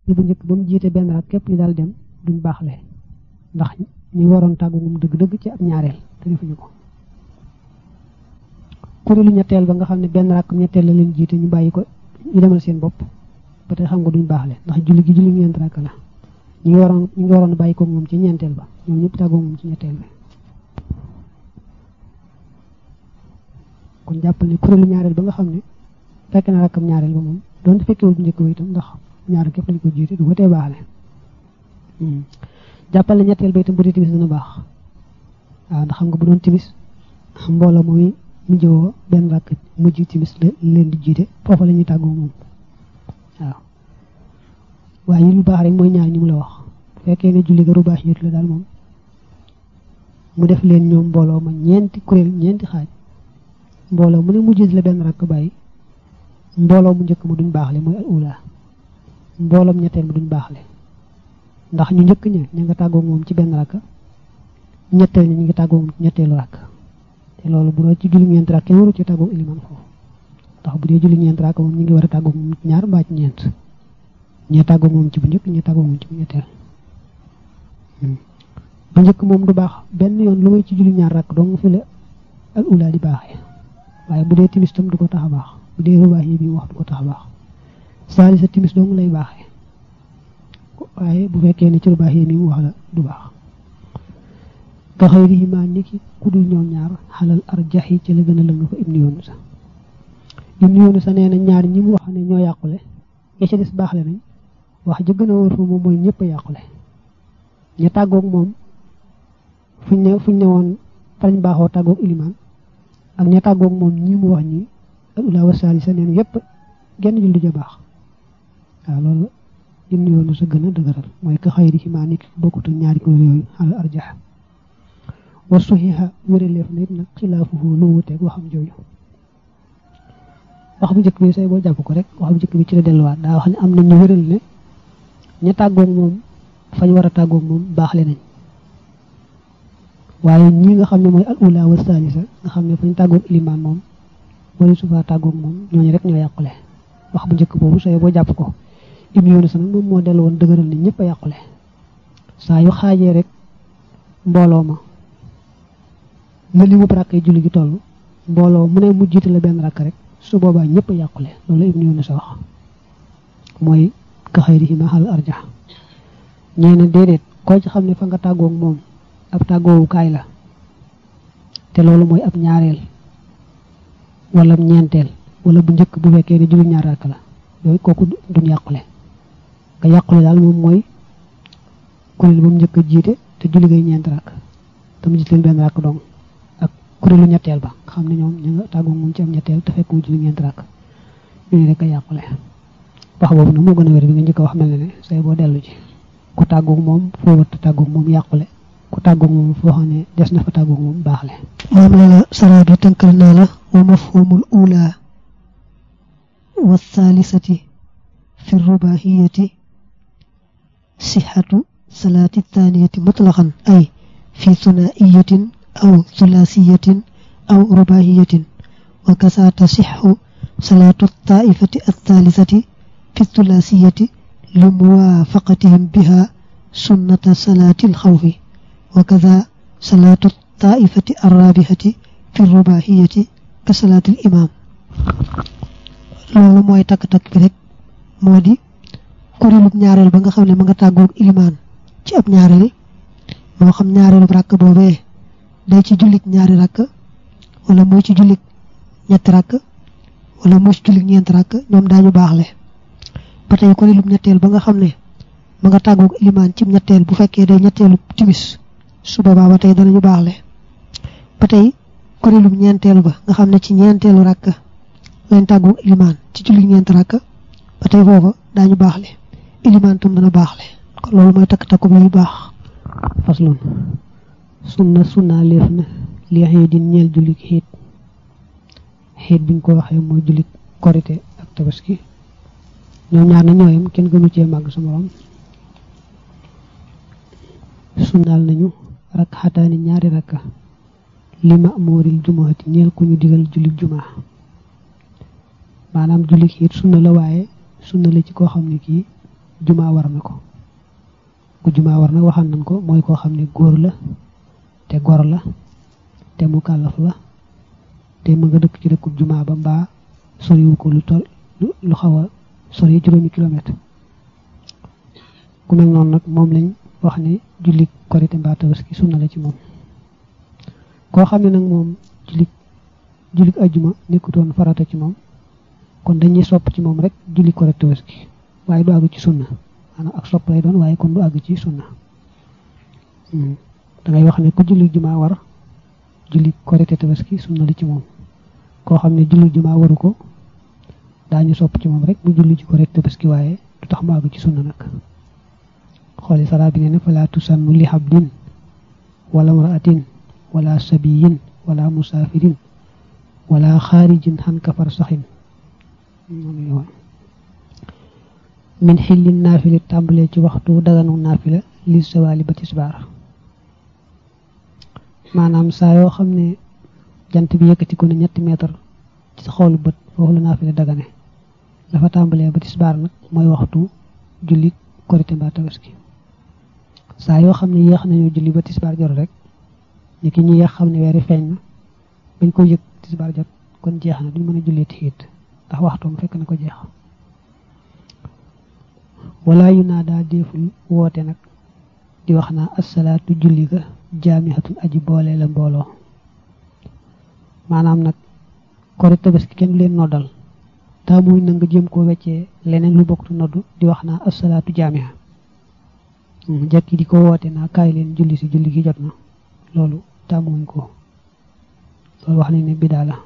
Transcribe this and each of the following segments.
bu njëkk ba mu jiite benn rak képp ñu daal dem duñ baaxle ndax ñi waroon tàggu moom dëgg-dëgg ci ab ñaareel te defuñu ko kuréelu ñetteel ba nga xam ne benn rakk ñetteel la leen jiite ñu bàyyi ko ñu demal seen bopp ba tey xam nga duñ baaxle ndax julli gi julli ñeent rakk la ñi ngi waroon ñi ngi waroon bàyyi ko moom ci ñeenteel ba ñoom ñëpp tàggoo moom ci ñetteel bi kon jàppal ne kuréelu ñaareel ba nga xam ne fekk na rakkam ñaareel ba moom doonte fekkewul bu njëkk ba itam ndax ñaar képp lañ ko jiite du ko tee baaxle jàppal ne ñetteel ba itam bu dee timis dana baax waaw ndax xam nga bu doon timis mbooloo mooy mu jëwoo benn rakk mujj timis la leen di jiite foofa la ñuy tàggoo moom waaw waaye yi lu baax rek mooy ñaar ñi mu la wax bu fekkee ne julli ga rubaax yit la daal moom mu def leen ñoom mbooloo ma ñeenti kuréel ñeenti xaaj mbooloo mu ne mu jiite la benn rakk bàyyi mbooloo mu njëkk ma duñ baaxle mooy al ula mbooloom ñetteel ma duñ baaxle ndax ñu njëkk ña ña nga tàggoo moom ci benn rakk ñetteel ñi ñu ngi tàggoo moom ci ñetteelu rakk te loolu bu doon ci julli ñeent rakk kenn waru ci tàggoo iliman foofu ndax bu dee julli ñeent rakk moom ñu ngi war a tàggoo moom ñaar mbaa ci ñeent ñee tàggoo moom ci bu njëkk ñee tàggoo moom ci bu ñetteel bu njëkk moom du baax benn yoon lu may ci julli ñaar rakk dong fi la al ula di baaxee waaye bu dee timis tam du ko tax a baax bu dee rubaax yi bi wax du ko tax a baax saali sa timis dong lay baaxee waaye bu fekkee ne ci rubaax yi mi mu wax la du baax ka xayrihima niki ku dul ñoom ñaar xalal arjaxi ci la gën a lëng fa ibnu yoonu sa ibnu yoonu sa nee na ñaar ñi mu wax ne ñoo yàqule ya ca des baaxle nañ wax ja gën a wóor fa moom mooy ñëpp a yàqule ña tàggoog moom fuñ ne fuñ ne woon farañ baaxoo tàggoog ilimaan ak ña tàggoog moom ñi mu wax ñi al ula wa salisa neen yépp genn julli ja baax waaw loolu ibnu yoonu sa gën a dëgëral mooy ka xayrihima niki bokkutu ñaari ko yooyu xalal arjax wa suxiha wéraleef na it nag xilaafuhu lu wuteeg waxam jooju wax bu njëkk bi say boo jàpp ko rek wax bu njëkk bi ci la delluwaat daa wax ne am na ñu wéral ne ña tàggoog moom fañ war a tàggoog moom baaxle nañ waaye ñi nga xam ne mooy al ula wa salisa nga xam ne fañ tàggoog ilimaan moom wala sufa tàggoog moom ñooñu rek ñoo yàqule wax bu njëkk boobu say boo jàpp ko ibnu yoonu sa nag moom moo dellu woon dëgëral ne ñëpp a yàqule saa yu xaajee rek mbooloo ma na li mu rakk yi julli gi toll mbooloo mu ne mu jiite la benn rakk rek su boobaa ñëpp a yàqule loolu ibnu yoonu sa wax mooy ka xayrihima xal arja ñee na déedéet koo ci xam ne fa nga tàggoog moom ab tàggoowukaay la te loolu mooy ab ñaareel wala ñeenteel wala bu njëkk bu fekkee ne julli ñaar rakk la yooyu kooku duñ yàqule nga yàqule daal moom mooy kuréel ba mu njëkk a jiite te julli ngay ñeent rakk te mu jiite leen benn rakk dong ak kuréelu ñetteel ba nga xam ne ñoom ñu nga tàggoog moom ci am ñetteel te fekk mu julli ñeent rakk ñu rek a yàqule wax boobu nag moo gën a wér bi nga njëkk a wax mel ne ne say boo dellu ci ku tàggoog moom foo war a tàggoog moom yàqule ku tàggoog moom foo xam ne des na fa tàggoog moom baaxle moom la la saraa bi tënkal naa la wa mafhumul ula wa thalithati fi rubahiyati sixatu salaati thaniyati mutlaqan ay fi thunaiyatin aw thulaasiyatin aw rubahiyatin wa kasa tasixu salaatu taifati althalithati fi thulaasiyati limuwaafaqatihim biha sunnata salaati alxawfi wa kada salaatu taifati arrabihati fi rubahiyati ka salaati alimaam loolu mooy takk-takk bi rek moo di kuréelub ñaareel ba nga xam ne ma nga tàggoog ilimaan ci ab ñaareel moo xam ñaareelub rakk boobee day ci jullit ñaari rakk wala muy ci jullit ñetti rakk wala muy ci jullit ñeenti rakk ñoom daañu baaxle ba tey kuréelub ñetteel ba nga xam ne ma nga tàggoog ilimaan ci ñetteel bu fekkee day ñetteelub timis su boobaa ba tey danañu baaxle ba tey kuréelub ñeenteel ba nga xam ne ci ñeenteelu rakk lañ tàggoog ilimaan ci jullit ñeenti rakk ba tey foofa daañu baaxle ilimaan tam dana baaxle kon loolu mooy takk-takku bi yu baax faslun sunna sunna leef na li xiidin ñeel jullit xiit xiit biñ ko waxee mooy jullit korite ak tabaski ñoom ñaar na ñooyam kenn gënu cee màgg sa morom sunnaal nañu rakk xataani ñaari rakka li ma mooril jumaati ñeel ku ñu digal jullit jumaa maanaam jullit xiit sunna la waaye sunna la ci koo xam ne kii jumaa war na ko ku jumaa war na waxaan nañ ko mooy koo xam ne góor la te gor la te mu kàllaf la te mu nga dëkk ci dëkkub jumaa ba mbaa soriwu ko lu tol lu xaw a sori juróomi kilomètre ku mel noonu nag moom lañ wax ne julli korite mbaa tabaski sunna la ci moom koo xam ne nag moom julli julli ajjuma nekkutoon farata ci moom kon dañuy sopp ci moom rek julli korite tabaski waaye du àgg ci sunna maanaam ak sopp lay doon waaye kon du àgg ci sunna dangay wax ne ku julli jumaa war julli korite tabaski sunna la ci moom koo xam ne julli jumaa waru ko daañu sopp ci moom rek mu julli ci korite tabaski waaye du tax mu àgg ci sunna nag xooli sara bi ne ne fala tusannu li habdin wala mraatin wala sabiyin wala musaafirin wala xaarijin xan kafar saxin min xillin naafili tàmbalee ci waxtu daganu naafila li sawaali ba tisbaar maanaam saa yoo xam ne jant bi yëkkati ko ne ñetti mètre ci sa xoolu bët foofu la naafila dagane dafa tàmbalee ba tisbaar nag mooy waxtu julli korite mbaa tabaski saa yoo xam ne yéex nañoo julli ba tisbaar jot rek ni ki ñu yéex xam ne weeri feeñ na bañ ko yëg tisbaar jot kon jeex na duñ mën a jullee tiit ndax waxtoom fekk na ko jeex wala yu naa daa déeful woote nag di wax naa assalaatu julli ga jaamihatun aji boole la mbooloo maanaam nag korite tabaski kenn du leen noddal taa muy na nga jëm koo weccee leneen lu bokktu noddu di wax naa assalaatu jaamiha jàkki di ko woote naa kaay leen julli si julli gi jot na loolu tàmmuwuñ ko loolu wax nañ ne bidaa la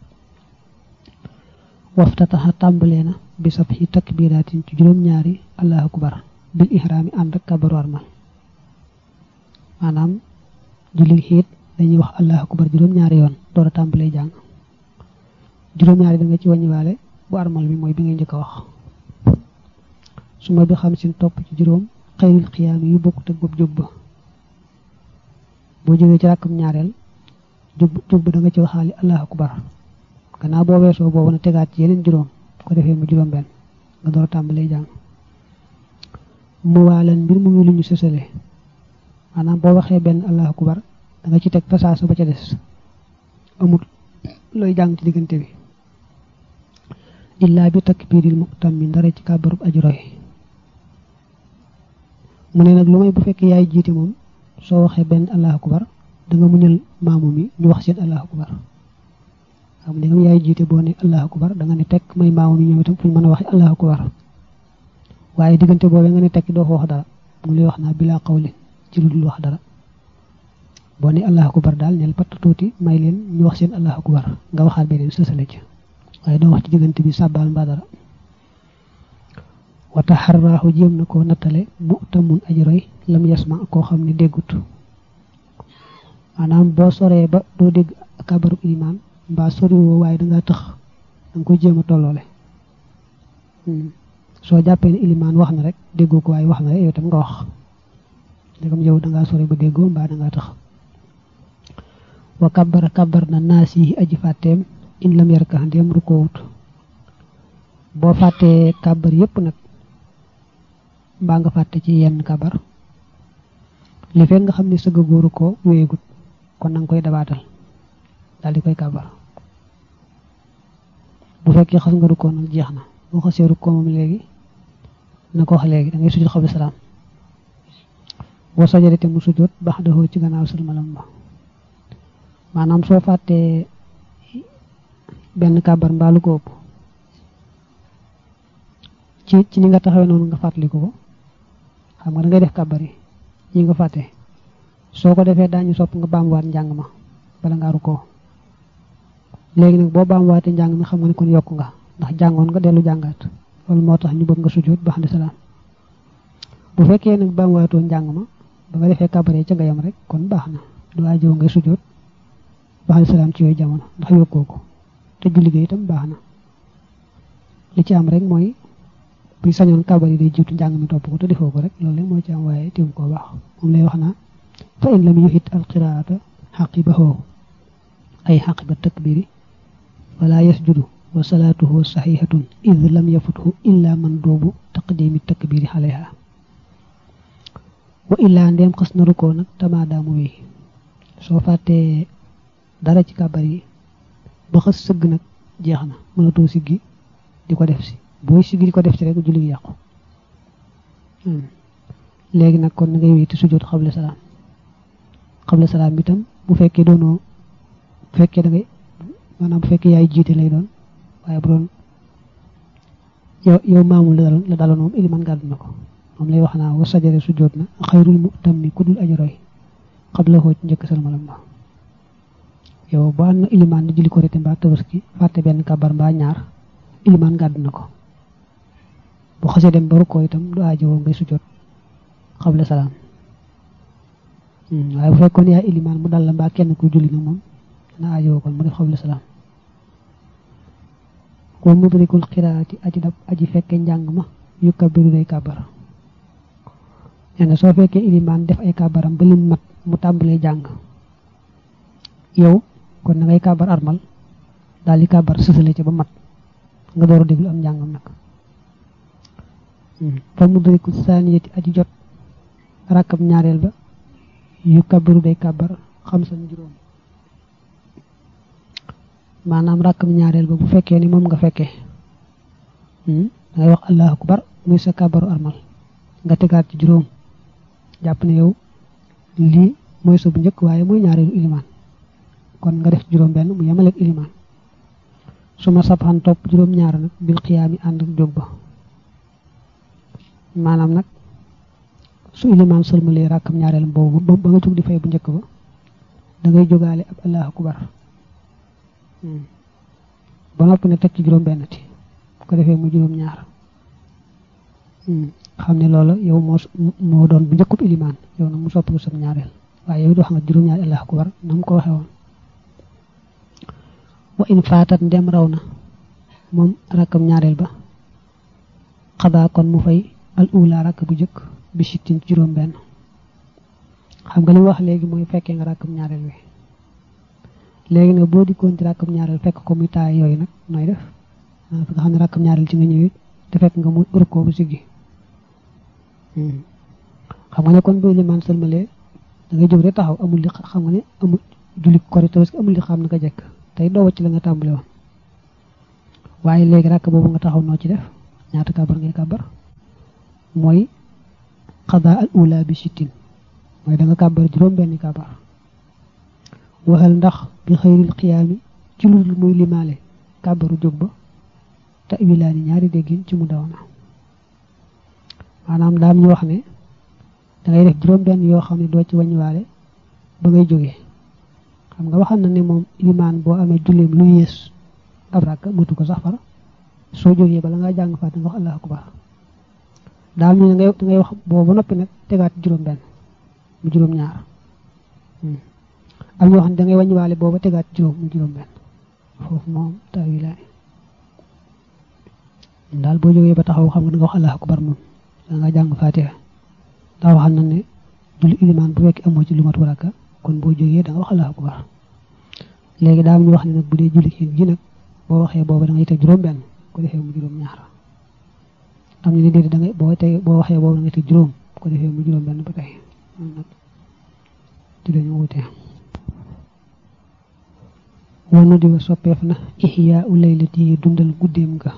waftataxa tàmbalee na bi sab xi takbiraatin ci juróom-ñaari allahu akbar bil ihraami ànd ak kabaru armal maanaam julli xiit dañuy wax allahu akbar juróom-ñaari yoon door a tàmbalee jàng juróom-ñaari da nga ci wàññiwaale bu armal bi mooy bi ngay njëkk a wax su ma bi xam sin topp ci juróom xayril xiyaami yu bokkut ak bopp jóg ba boo jógee ci ràkkam ñaareel jóg jóg ba da nga ci waxaale allahu akbar gannaaw boo weesoo boobu na tegaat ci yeneen juróom ko defee mu juróom benn nga door a tàmbalee jàng mu waalan mbir mu ngi lu ñu sësale maanaam boo waxee benn allahu akbar da nga ci teg fasaasa ba ca des amul looy jàng ci diggante bi illaa bi takbiiril muqtam mi ndara ci kàbbarub aji roy mu ne nag lu may bu fekkee yaay jiite moom soo waxee benn allahu akbar da nga muñal maamu mi ñu wax seen allahu akbar xam ne yaay jiite boo ne allahu akbar da nga ne tekk may maamu mi ñoom itam fu ñu mën a waxee allahu akbar waaye diggante boobee nga ne tekk doo fa wax dara mu lay wax naa bilaa xawlin ci lu dul wax dara boo ne allahu akbar daal neel patt tuuti may leen ñu wax seen allahu akbar nga waxaat beneen sësale ci waaye doo wax ci diggante bi sàbbaal mbaa dara wata xarraaxu jéem na koo nattale mu tamun aji roy lam yasma koo xam ne déggut maanaam boo soree ba doo dégg kabaru ilimaan mbaa soriwoo waaye dangaa tëx danga koy jéem a tolloole soo jàppee ne ilimaan wax na rek déggoo ko waaye wax na rek yow tam nga wax ndegam yow dangaa sore ba déggoo mbaa dangaa tëx wa kabbara kabbar na naas yi aji fàtteem in lam yarka ndéem rukoowut boo fàttee kàbbar yépp nag mbaa nga fàtte ci yenn kàbbar li fekk nga xam ne sëgg góoru ko wéyegut kon nanga koy dabaatal daal di koy kàbbar bu fekkee xas nga rukkoo nag jeex na boo xasee rukkoo moom léegi na ko wax léegi da ngay sujjóot xabi salaam boo sojjade te mu sujjóot baax daxoo ci gannaaw salmalam ba maanaam soo fàttee benn kàbbar mbaalu ko ëpp ci ci ni nga taxawee noonu nga fàttaliku ko xam nga da ngay def kàbbar yi yi nga fàtte soo ko defee daañu sopp nga baamuwaat njàng ma bala nga rukkoo léegi nag boo baamuwaatee njàng mi xam nga ne kon yokk nga ndax jàngoon nga dellu jàngaat loolu moo tax ñu bëgg nga sujjóot ba xam salaam bu fekkee nag baamuwaatoo njàng ma ba nga defee kàbbar yi ca nga yem rek kon baax na du ajoo ngay sujjóot ba xam salaam ci yooyu jamono ndax yokkoo ko te julli gi itam baax na li ci am rek mooy buy sañoon kàbbar yi day jiitu njàng mi topp ko te defoo ko rek loolu rek moo ci am waaye teewu koo baax moom lay wax naa fa in lam yuhit alqiraata xaqibahu ay xaqiba takbiri wala yasjudu wa salaatuhu saxiixatun id lam yafuthu illa man doobu taqdimi takbiri xaleha wa illaa ndeem xas na rukkoo nag tamaadaamu wi soo fàttee dara ci kàbbar yi ba xas sëgg nag jeex na mënatoo siggi di ko def si booy siggi di ko def si rek julli gi yàqu léegi nag kon na ngay wéeti sujjóot xable salaam xable salaam itam bu fekkee doonoo bu fekkee da ngay maanaam bu fekkee yaay jiite lay doon waaye bu doon yow yow maamul la daloon la daloon moom iliman gàddu na ko moom lay wax naa wa sajare sujjóot na xayrul mu tam mi ku dul aji roy xabla xoo ci njëkk salmalam ba yow ba am na iliman di julli ko rete mbaa tabaski fàtte benn kabar mbaa ñaar iliman gàddu na ko bu xasee dem ba rukkoo itam du aajowoo ngay sujjóot xabla salaam waaye bu fekkoon yaay iliman mu dal la mbaa kenn ku julli nag moom dana aajowoo kon mu def xabla salaam wa mudrikul xiraati aji dab aji fekke njàng ma yu kabiru day kàbbar nee na soo fekkee iliman def ay kàbbaram ba lim mat mu tàmbalee jàng yow kon na ngay kàbbar armal daal di kàbbar sësale ca ba mat nga door a déglu am njàngam nag fa mudriku saaniyati aji jot rakkab ñaareel ba yu kabiru day kàbbar xam san juróom maanaam rakkam ñaareel ba bu fekkee ni moom nga fekkee dangay wax allahu akbar muy sa kàbbaru armal nga tegaat ci juróom jàpp ne yow lii mooy sa bu njëkk waaye mooy ñaareelu ilimaan kon nga def juróom benn mu yemaleeg ilimaan su ma sabxan topp juróom ñaar nag bil xiyaami ànd ak jóg ba maanaam nag su ilimaan sëlmalee rakkam ñaareel boobu ba nga jóg di fay bu njëkk ba da ngay jógaale ab allahu akbar ba noppi ne teg ci juróom benn ti bu ko defee mu juróom ñaar xam ne loola yow moo moo doon bu njëkkub ilimaan yow nag mu soppi ko sam ñaareel waaye yow doo xam nga juróom ñaari allahu akbar na mu ko waxee woon wa in faatat ndem raw na moom rakkam ñaareel ba xadaa kon mu fay al ula rakk bu njëkk bi sittin juróom benn xam nga li wax léegi mooy fekkee nga rakkam ñaareel wi léegi nag boo dikkoon ci rakkam ñaareel fekk ko muy taay yooyu nag nooy def nga xam ne rakkam ñaareel ci nga ñëwee te fekk nga mu rukkoo bu siggi xam nga ne kon boo limaan sëlmalee da ngay jóg rek taxaw amul li xam nga ne amul julli kori tabaski amul li xam na nga jekk tey doo wacc la nga tàmbale woon waaye léegi rakk boobu nga taxaw noo ci def ñaata kabar ngay kabar mooy xadaa al ula bi sittin mooy da nga kabar juróom benn kabar waxal ndax bi xëyril xiyaami ci lu dul muy limaale kàbbaru jóg ba te wilaani ñaari déggin ci mu daw na maanaam daam ñu wax ne dangay def juróom benn yoo xam ne doo ci wàññiwaale ba ngay jógee xam nga waxal na ne moom limaan boo amee julleem lu yées ab rakk matu ko sax far soo jógee bala ngaa jàng faat nga wax allahu akbar daam ñu ne ngay dangay wax boobu ba noppi nag tegaat juróom benn mu juróom ñaar am ñoo xam ne da ngay wàññiwaale booba tegaat juróom mu juróom benn foofu moom taawilaay daal boo jógee ba taxaw xam nga da nga wax allahu akbar moom da nga jàng faatiha daa waxal na ne julli ilimaan bu fekk amoo ci lu mat waraka kon boo jógee da nga wax allahu akbar léegi daa am ñu wax ne nag bu dee julli xiin gi nag boo waxee booba da ngay teg juróom benn ko defee mu juróom ñaar am ñu ne déedéet da ngay boo teg boo waxee booba da ngay teg juróom ko defee mu juróom benn ba tey nag ci dañu wutee wanu di wa soppeef na ihyaa u laylati dundal guddeem nga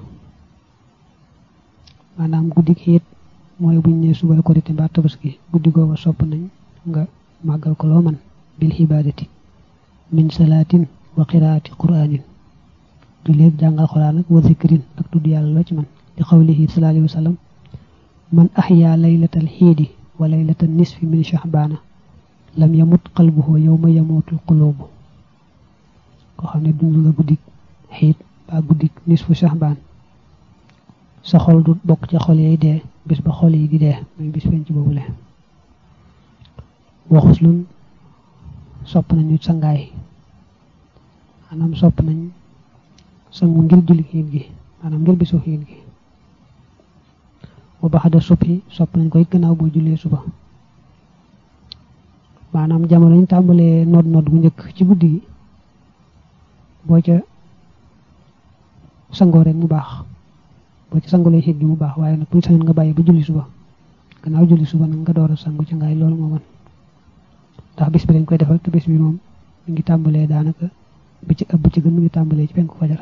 maanaam guddi gi it mooy buñ ne suba korite mbaa tabaski guddi googa sopp nañ nga màggal ko loo man bil xibaadati min salaatin wa qiraati quraanin du léeg jàngal xuraan ak wa zikrin ak tudd yàlla loo ci man di xawlihi sallallahu alayhi wa sallam man ahyaa laylatal xiidi wa laylatal nisfi min shahbaana lam yamut qalbuhu yawma yamutul qulubu koo xam ne dund nga guddik xiit ba guddik nisfu shahbaan sa xol du bokk ci xol yi dee bis ba xol yi di dee muy bis penc boobu le waxus lun sopp nañu sangaay maanaam sopp nañ sangu ngir julli xiit gi maanaam ngir bisu xiit gi wa baxada subhi sopp nañ koy gannaaw boo jullee suba maanaam jamono ñu tàmbalee nodd nodd gu njëkk ci guddi gi boo ca sangoo rek mu baax boo ci sangulee xiit gi mu baax waaye nag bu sañoon nga bàyyi ba julli suba gannaaw julli suba nag nga door a sangu ci ngaay loolu moo mën ndax bis bi dañ koy defal te bis bi moom mi ngi tàmbalee daanaka bi ci ëpp ci gën mi ngi tàmbalee ci penku fajar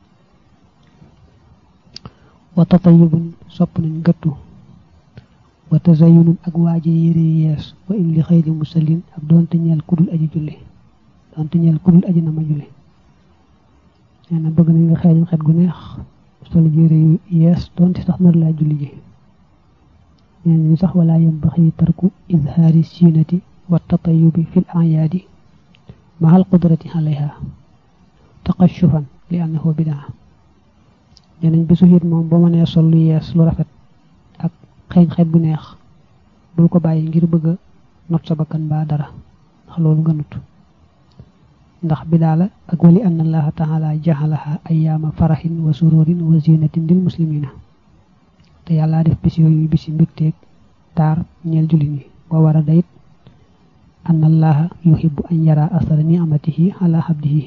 wa tatayubun sopp nañ gëttu wa tazayunun ak waaji yére yees wa in li xëyri musallin ak doonte ñeel kudul aji julli doonte ñeel kudul aji na ma julli nee na bëgg nañ nga xeeñam xet gu neex sol yére yu yees doonte sax nar laa julli ji nee nañu sax wala yambaxi tarku izhaari siinati wa tatayubi fil ayaadi mahal qudrati alayha taqashufan li annahu bidaa nee nañ bisu xiit moom boo mënee sol lu yees lu rafet ak xeeñ xeet bu neex bul ko bàyyi ngir bëgg a not sa bakkan baa dara ndax loolu gënut ndax bidaa la ak wali ann allaha taala jaxalaha ayaama faraxin wa sururin wa zinatin lil muslimina te yàlla def bis yooyu bisi mbégteeg taar ñeel jullit ñi wa war a dayit ann allaha yuhibbu an yara asara ni'amatihi ala abdihi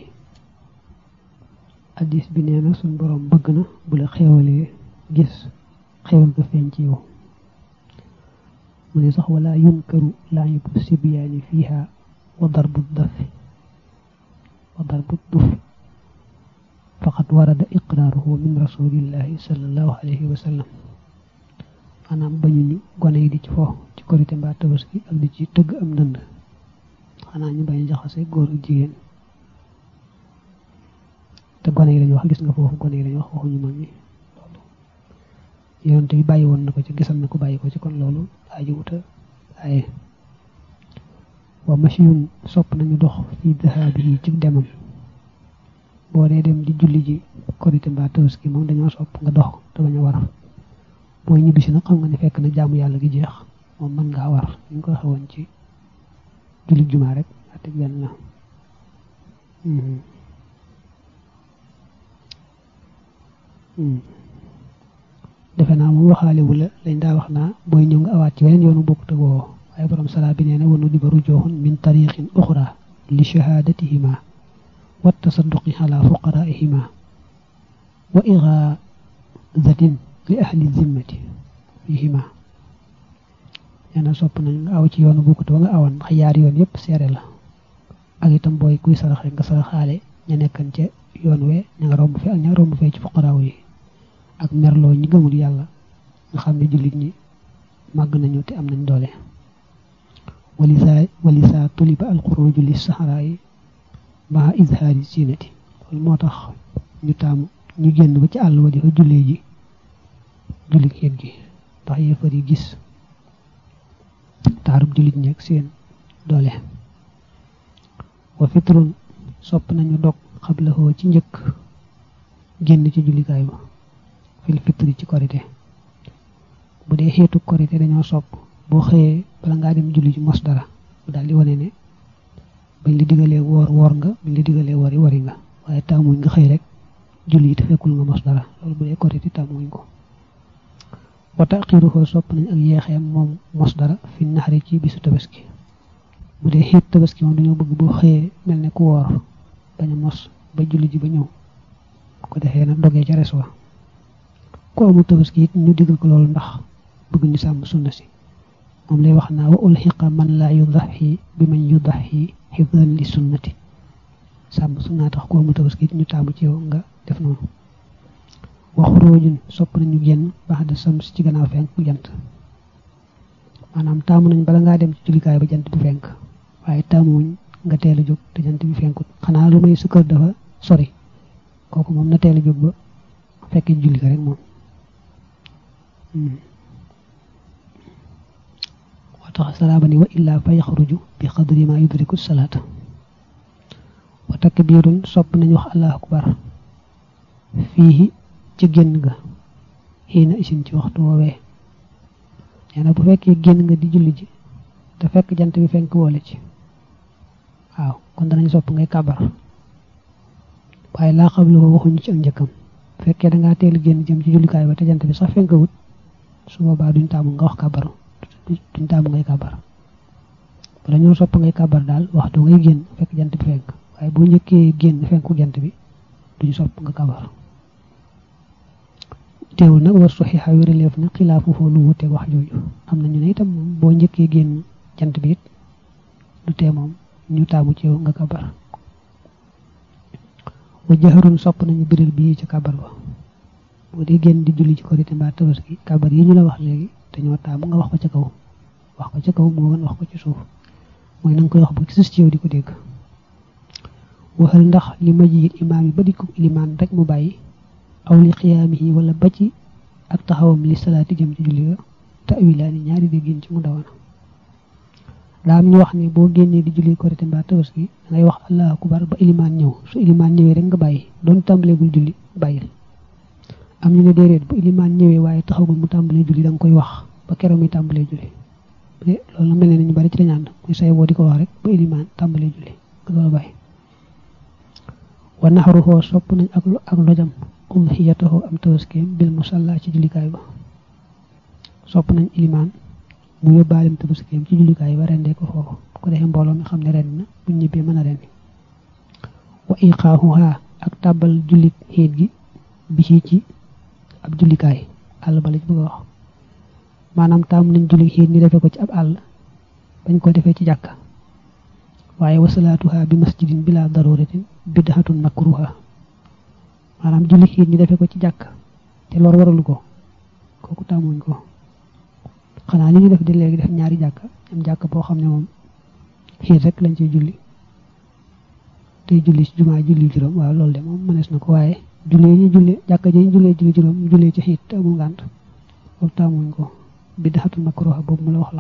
addis bi nee na suñ boroom bëgg na bu la xeewalee gis xewal ga feeñ ci yow mu ne sax wala yunkaru laayibu sibyaani fiiha wa darbu dafi wa darbu dufi faqad warada iqraaruhu min rasulillahi sallallahu alayhi wa sallam maanaam bañu ni gone yi di ci fo ci korite mbaa tabaski ak di ci tëgg am ndënd xanaa ñu bañ jaxase góor ak jigéen te gone yi lañu wax gis nga foofu gone yi lañu wax waxuñu mag ñi loolu yonent bi bàyyi woon na ko ci gisal na ko bàyyi ko ci kon loolu aji wuta waaye wa machiyun sopp nañu dox fi dahaabi yi ci demam boo dee dem di julli ji korite mbaa tabaski moom dañoo sopp nga dox te bañ a war booy ñibbisi nag xam nga ne fekk na jaamu yàlla gi jeex moom mën ngaa war ñu ngi ko xewoon ci julli jumaa rek ate benn la defe naa moom waxaale wu la lañ daa wax naa booy ñëw nga awaat ci weneen yoonu bokkut ak woo waaye borom salaa bi nee na wanu di ba rujooxun min tariqin uxra li shahadatihima wa tasadduqi ala fuqaraihima wa ixaadatin li ahli zimmati fihima nee na sopp nañ nga aw ci yoonu bokkut ba nga awoon ndax yaari yoon yépp seere la ak itam booy kuy saraxe nga saraxaale ña nekkan ca yoon we ña nga romb fi ak ña romb fee ci fuqaraaw yi ak merloo ñi gëmul yàlla nga xam ne jullit ñi màgg nañu te am nañ doole walisa walisa tuliba alxuruju li saxaraa yi maa izhaari siinati loolu moo tax ñu taamu ñu génn ba ci àll wa di fa jullee ji jullit xeet gi ndax yéefar yi gis taarub jullit ñi ak seen doole wa fitrun sopp nañu dog xablahoo ci njëkk génn ci jullikaay ba fil fitri ci korite bu dee xeetu korite dañoo sopp boo xëyee bala ngaa dem julli ci mos dara bu daal di wane ne bañ la digalee woor woor nga bañ la digalee wori wari nga waaye taamuñ nga xëy rek julli te fekkul nga mos dara loolu bu dee korite taamuñ ko wa taxiruhu sopp nañ ak yeexeem moom mos dara fi naxari ci bisu tabaski bu dee xeet tabaski moom dañoo bëgg boo xëyee mel ne ku woor bañ a mos ba julli ji ba ñëw bu ko defee nag dogee ca res wa ku amul tabaski it ñu digal ko loolu ndax bëgg ñu sàmm sunna si moom lay wax naa wa ulxiqa man laa yudaxi bi man yudaxi xifdan li sunnati sàmm sunna tax ku amul tabaski it ñu taamu ci yow nga def noonu wa xuróojun sopp nañu génn baax de sams ci gannaaw fenk bu jant maanaam taamu nañ bala ngaa dem ci jullikaay ba jant bi fenk waaye taamuwuñ nga teel a jóg te jant bi fenkut xanaa lu may sa kër dafa sori kooku moom na teel a jóg ba fekk julli ko rek moom moo tax salaaba ni wa illaa fa yaxruju bi xadri ma yudriku salaata wa takbiirun sopp nañu wax allahu akbar fii ci génn ga xiina isin ci waxtu woowee nee na bu fekkee génn nga di julli ji te fekk jant bi fenk boole ci waaw kon danañ sopp ngay kabar waaye laa xam la ko waxuñu ci ak njëkkam fekkee da ngaa teel génn jëm ci jullikaay ba te jant bi sax fenk wut su boobaa duñ taamu nga wax kabar duñ taamu ngay kabar bala ñoo sopp ngay kabar daal waxtu ngay génn fekk jant bi fenk waaye boo njëkkee génn fenku jant bi duñ sopp nga kabar teewul nag war soxixa wéraleef na xilaafu foo lu wuteeg wax jooju am na ñu ne itam moom boo njëkkee génn jant bi it du tee moom ñu taamu ci yow nga kabar wa jaxarun sopp nañu biral bii ci kabar ba boo dee génn di julli ci korité mbaa tabaski kabar yi ñu la wax léegi dañoo taamu nga wax ko ca kaw wax ko ca kaw moo gën wax ko ci suuf mooy na nga koy wax ba sus ci yow di ko dégg waxal ndax li ma jiit imaam yi ba di ko ilimaan rek mu bàyyi aw li xiyaamihi wala ba ci ak taxawam li salaati jëm ci julli ga tawilaani ñaari déggin ci mu dawana daa am ñu wax ne boo génnee di julli korité mbaa tabaski da ngay wax allahu akbar ba ilimaan ñëw su ilimaan ñëwee rek nga bàyyi doon tàmbaleegul julli bàyyil am ñu ne déedéet bu ilimaan ñëwee waaye taxawul mu tàmbalee julli da nga koy wax ba keroog muy tàmbalee julli loolu mel ne ñu bari ci lañu ànd muy say boo di ko wax rek ba ilimaan tàmbalee julli nga doon bàyyi wa naxaruhoo sopp nañ ak ak lojam udhiyatahu am tabaskeem bil musalla ci jullikaay ba sopp nañ ilimaan mu yóbbaalem tabaskeem ci jullikaay ba rendee ko foofu ko defee mbooloo mi xam ne ren na buñ ñibbee mën a rendi wa iqaahuha ak tàbbal jullit xiit gi bi ci ci ab jullikaay àll ba la ci bëgg a wax maanaam taamu nañ julli xiit ñu defee ko ci ab àll bañ ko defee ci jàkka waaye wasalaatuha bi masjidin bila daruratin bidhatun makruha maanaam julli xiit ñu defee ko ci jàkk te lor waralu ko kooku tàmmuñ ko xanaa li ñu def di léegi def ñaari jàkk am jàkk boo xam ne moom xiit rek lañ ciy julli tey julli ci jumaa julli juróom waaw loolu de moom mënees na ko waaye jullee ñu jullee jàkka ji ñu jullee julli juróom ñu jullee ci xiit te amul ngànt boobu tàmmuñ ko bidhatun makruha boobu mu la wax la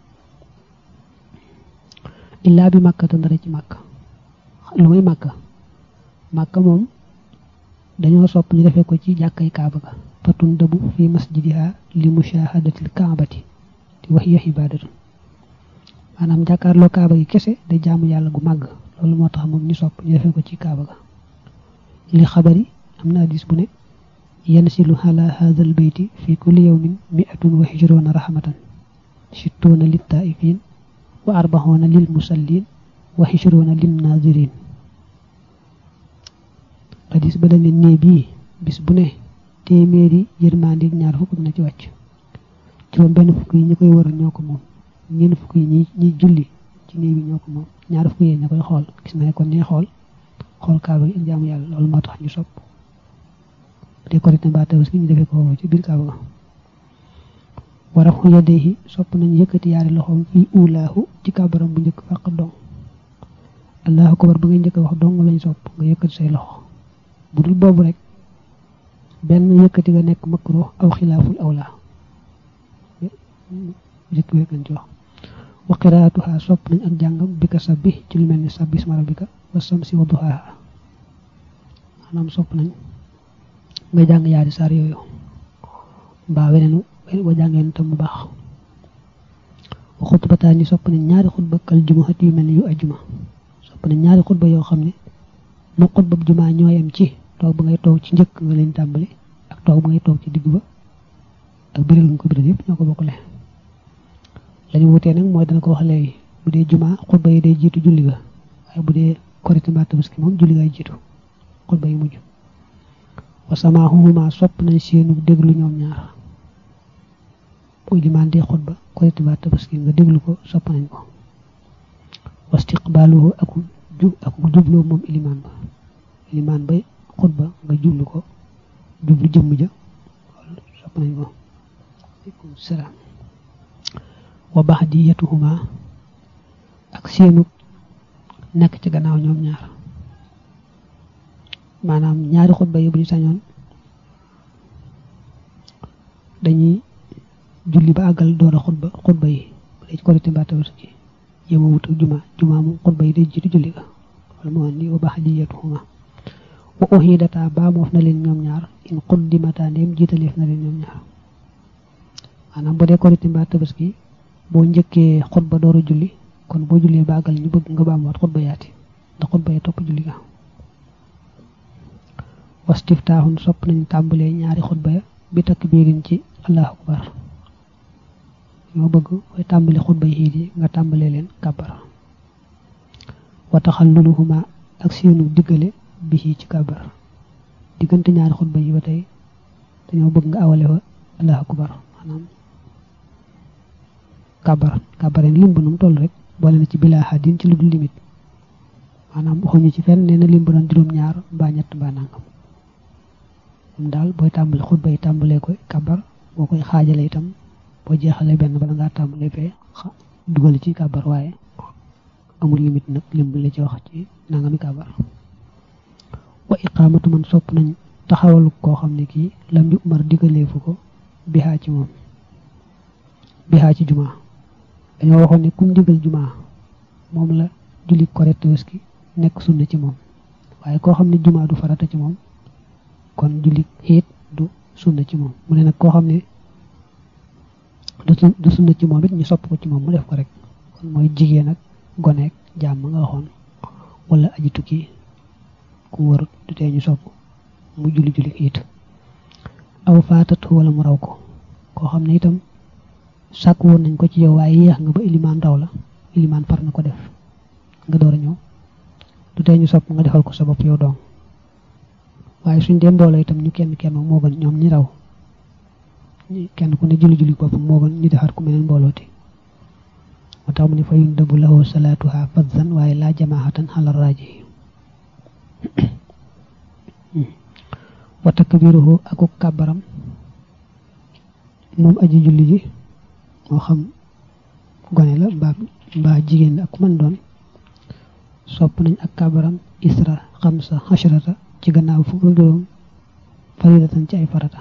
illaa bi màkka te ndara ci màkk lu muy màkk màkk moom dañoo sopp ñu defee ko ci jàkkay kaaba ga fatun dëbu fi masjidiha li mushahadatil kaabati te wax ya ibadatun maanaam jàkkaarloo kaaba gi kese day jaamu yàlla gu màgg loolu moo tax moom ñu sopp ñu defee ko ci kaaba ga li xabari am na hadis bu ne yansilu ala hadal bayti fi kulli yawmin mi'atun wa hijrona rahmatan sittuuna lit taifin wa arbaxoona lil musallin wa hijrona lin nazirin hadis ba dañ ne nee bii bis bu ne téeméeri yërmande ñaar fukk na ci wàcc juróom benn fukk yi ñi koy wër ñoo ko moom ñeent fukk yi ñi ñi julli ci néeg bi ñoo ko moom ñaar fukk yi ña koy xool gis na ne kon ñuy xool xool kaaba gi ak jaamu yàlla loolu moo tax ñu sopp te korite mbaa tabaski ñu defee ko foofu ci biir kaaba ga wara xu yadayhi sopp nañ yëkkati yaari loxoom fii ulaahu ci kabaram bu njëkk fàq dong allahu akbar ba ngay njëkk wax dong lañ sopp nga yëkkati say loxo bu dul boobu rek benn yëkkati nga nekk makruh aw xilaaful awla jëkk wéeg lañ ci wax wa qiraatuha sopp nañ ak jàngam bi ka sabbi ci lu mel ni sabbi isma rabbika wa samsi wa duhaaha maanaam sopp nañ nga jàng yaari saar yooyu mbaa weneen wa jàngeen tam mu baax wa xutbataa ni sopp nañ ñaari xutba kal jumaat yu mel ni yu ajjuma sopp nañ ñaari xutba yoo xam ne mu xutba jumaa ñooyam ci toog ba ngay toog ci njëkk nga leen tàmbali ak toog ba ngay toog ci digg ba ak biral nga ko biral yëpp ñoo ko bokkale lañu wutee nag mooy dana ko wax léegi bu dee jumaa xutba yi day jiitu julli ga waaye bu dee korite mbaa tabaski moom julli gaay jiitu xutba yi mujj wa samaahuhuma sopp nañ seenu déglu ñoom ñaar bu ilimaan dee xutba korite mbaa tabaski nga déglu ko sopp nañ ko wa istiqbaaluhu ak ju ak jubloo moom ilimaan ba ilimaan ba xutba nga jublu ko jublu jëmm ja sopp nañ ko aleykum salaam wa baxdiyatuhuma ak seenu nekk ci gannaaw ñoom ñaar maanaam ñaari xutba yi bu ñu sañoon dañuy julli ba àggal door a xutba xutba yi bu dee ci korite mbaa tabaski yema wut ak juma juma moom xutba yi day jiitu julli ga wala moo andi wa baxdiyatuhuma wa uhidata baa moof na leen ñoom ñaar in quddimata ndéem jiitaleef na leen ñoom ñaar maanaam bu dee korite mbaa tabaski boo njëkkee xutba door a julli kon boo jullee baagal ñu bëgg nga baamuwaat xutba yaati ndax xutba yi topp julli ga wastiftaaxun sopp nañ tàmbalee ñaari xutba ya bi takbiirin ci allahu akbar ñoo bëgg koy tàmbali xutba yi xiit yi nga tàmbalee leen kàbbar wa taxalluluhuma ak seenu diggale bi ci kàbbar diggante ñaari xutba yi ba tey dañoo bëgg nga awale fa allahu akbar maanaam kabar kabareen lim ba nu mu toll rek boole na ci bilaa xadin ci lu dul limite maanaam waxuñu ci fenn nee na lim ba doon juróom-ñaar mbaa ñett mbaa nangam moom daal booy tàmbali xutba yi tàmbalee koy kabar boo koy xaajale itam boo jeexalee benn bala ngaa tàmbalee fee dugal ci kabar waaye amul limite nag lim bu la ci wax ci nangami kabar wa iqaamatu man sopp nañ taxawalu koo xam ne kii lam yu umar digaleefu ko bihaa ci moom bihaa ci jumaa dañoo waxoon ne kum digal jumaa moom la julli korite tabaski nekk sunna ci moom waaye koo xam ne jumaa du farata ci moom kon julli xiit du sunna ci moom mu ne nag koo xam ne du sunna ci moom it ñu sopp ko ci moom mu def ko rek kon mooy jigéen ak goneek jàmm nga waxoon wala aji tukki ku wër du tee ñu sopp mu julli julli xiit aw faatat wala mu raw ko koo xam ne itam sàkk woon nañ ko ci yow waaye yéex nga ba ilimaan raw la ilimaan far na ko def nga door a ñëw du tee ñu sopp nga defal ko sa bopp yow doom waaye suñ dee mbooloo itam ñu kenn kenn moo gën ñoom ñi raw kenn ku ne julli julli boppam moo gën ñu defar ku meneen mboolooti moo tax mu ne fa yundabu lahu salaatuha fadzan waaye laa jamaahatan xala raaji wa takbiruhu aku kàbbaram moom aji julli ji moo xam gone la mbaa mbaa jigéen la ak man doon sopp nañ ak kàbbaram isra xamsa xashrata ci gannaaw fukk ak juróom faridatan ci ay farata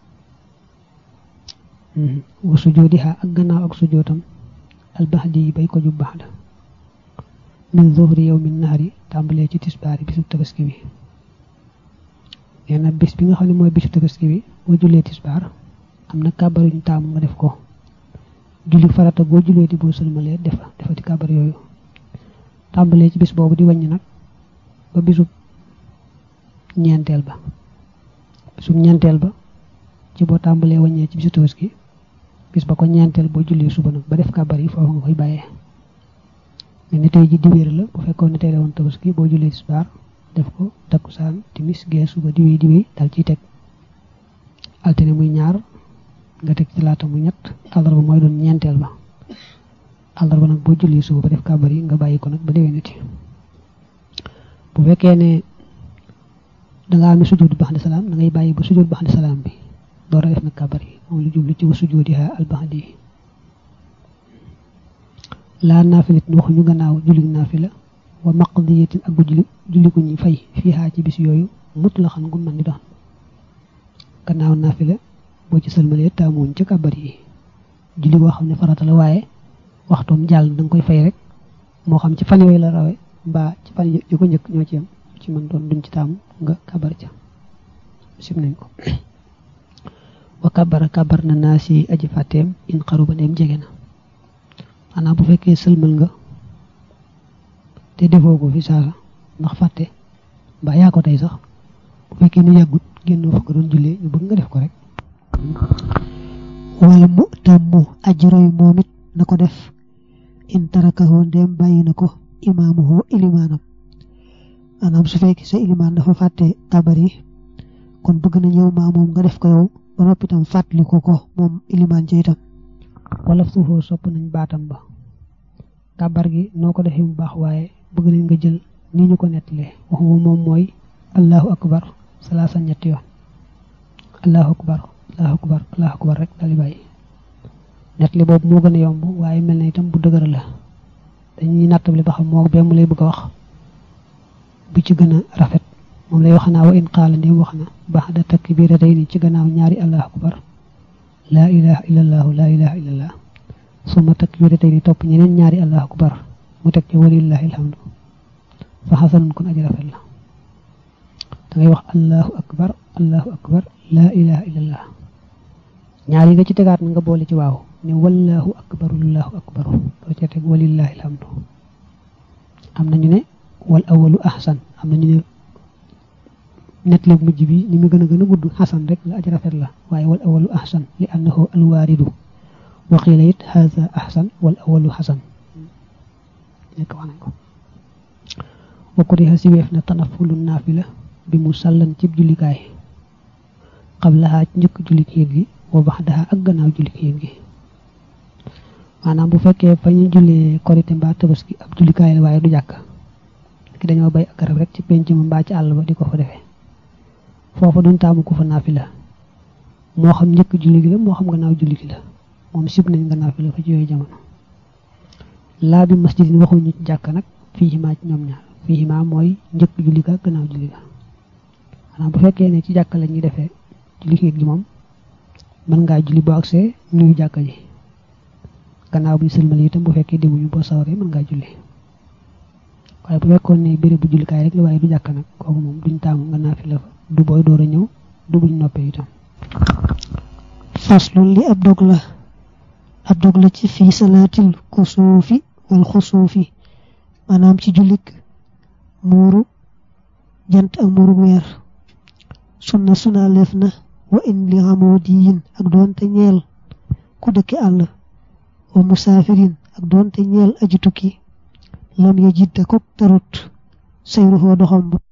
wa sujoodiha ak gannaaw ak sujootam albaxdi yi bay ko ju baxda min zuhri yow min nahari tàmbalee ci tisbaari bisu tabaski bi nee na bis bi nga xam ne mooy bisu tabaski bi boo jullee tisbaar am na kàbbar yuñ taamu nga def ko julli farata boo jullee di boo sëlmalee defa defa di kàbbar yooyu tàmbalee ci bis boobu di wàññi nag ba bisu ñeenteel ba bisu ñeenteel ba ci boo tàmbalee wàññee ci bisu tabaski bis ba ko ñeenteel boo jullee suba nag ba def kàbbar yi foofu nga koy bàyyee mais ni tey ji diwéer la bu fekkoon ne tey la woon tabaski boo jullee tisbaar def ko takkusaan timis gee suba diwéy diwéy dal ciy teg altine muy ñaar nga teg ci laata mu ñett àllarba mooy doon ñeenteel ba àllarba nag boo jullee suba ba def kàbbar yi nga bàyyi ko nag ba déwénati bu fekkee ne dangaa amee sujjóot baxdi salaam da ngay bàyyi ba sujjóot baxdi salaam bi door a def nag kàbbar yi moom lu jublu ci wa sujjóotiha al baxdi yi laa naafilit waxuñu gannaaw julli naafila wa maqdiyatin ak bu julli julli gu ñuy fay fiihaa ci bis yooyu mut la xam gu mën di doon gannaaw naafila boo ci sëlmalee taamuñ ca kàbbar yi julli boo xam ne farata la waaye waxtoom jàll da nga koy fay rek moo xam ci fan yooyu la rawe mbaa ci fan yu ko njëkk ñoo ci yam ci mën doon duñ ci taamu nga kàbbar ca sim nañ ko wa kàbbara kàbbar na naa si aji fàtteem in xaru ba ndeem jege na maanaam bu fekkee sëlmal nga te defoo ko fi saasa ndax fàtte mbaa yaa ko tey sax bu fekkee ne yàggut génnoo fa nga doon jullee ñu bëgg nga def ko rek wala mu tàmmu aji roy moom it na ko def in tarakahu ndem bàyyi na ko imaamuhu ilimaanam maanaam su fekkee sa ilimaan dafa fàtte kabar yi kon bëgg na ñëw maa moom nga def ko yow ba noppi tam fàttali ko ko moom ilimaan ci itam wala suufoo sopp nañ baatam ba kabar gi noo ko defee mu baax waaye bëgg nañ nga jël ni ñu ko nettalee waxuma moom mooy allahu akbar salaasa ñetti yoon allahu akbar allahu akbar allahu akbar rek daal di bàyyi nettali boobu moo gën a yomb waaye mel na itam bu dëgër la dañuy nattable ba xam moo bee mu lay bëgg a wax bu ci gën a rafet moom lay wax naa wa in qaala ndem wax na baxda takbiratayni ci gannaaw ñaari allahu akbar laa ilaha illallahu laa ilaha illallah suma takbiratayni topp ñeneen ñaari allahu akbar mu teg ci walillahi alhamdu fa xasanun kon aji rafet la da ngay wax allahu akbar allahu akbar laa ilaha illallah ñaar yi nga ci tegaat nga boole ci waaw ne wallahu akbar allahu akbar doo ca teg walillahi alhamdu am nañu ne wal awalu ahsan am nañu ne nettali bu mujj bi ni mu gën a gën a gudd xasan rek la aji rafet la waaye wal awalu ahsan li annahu alwaaridu wa qiila it haza ahsan wal awalu xasan nekk wax nañ ko wa kuriha si weef na tanafulu naafila bi mu sàllan cib jullikaay qablaha ci njëkk julli xiit gi wa baxdaha ak gannaaw julli xiit gi maanaam bu fekkee fa ñu jullee korite mbaa tabaski ab jullikaay la waaye du jàkk ki dañoo bay ak garab rek ci penc ma mbaa ci àll ba di ko fa defee foofa duñ taamu ko fa naafila moo xam njëkk julli gi la moo xam gannaaw julli gi la moom sib nañ nga naafila fa ci yooyu jamono laa bi masjidin waxuñu ci jàkk nag fii maa ci ñoom ñaar fii maa mooy njëkk julli ga gannaaw julli ga maanaam bu fekkee ne ci jàkk la ñuy defee julli xiit gi moom mën ngaa julli boo agsee nuyu jàkka ji gannaaw bu ñu sëlmal itam bu fekkee demuñu boo sawaree mën ngaa julli waaye bu fekkoon ne béréb bu jullikaay rek la waaye du jàkk nag kooku moom duñ taamu nga naafila fa du booy door a ñëw du buñ noppee itam faslun li ab dog la ab dog la ci fii salaatil kusuufi wal xusuufi maanaam ci jullik muuru jant ak muuru weer sunna suna leef na wa in li xamoo diyin ak doonte ñeel ku dëkki àll wa musaafirin ak doonte ñeel aji tukki lam ya jidda ko tarut sayruhoo doxam ba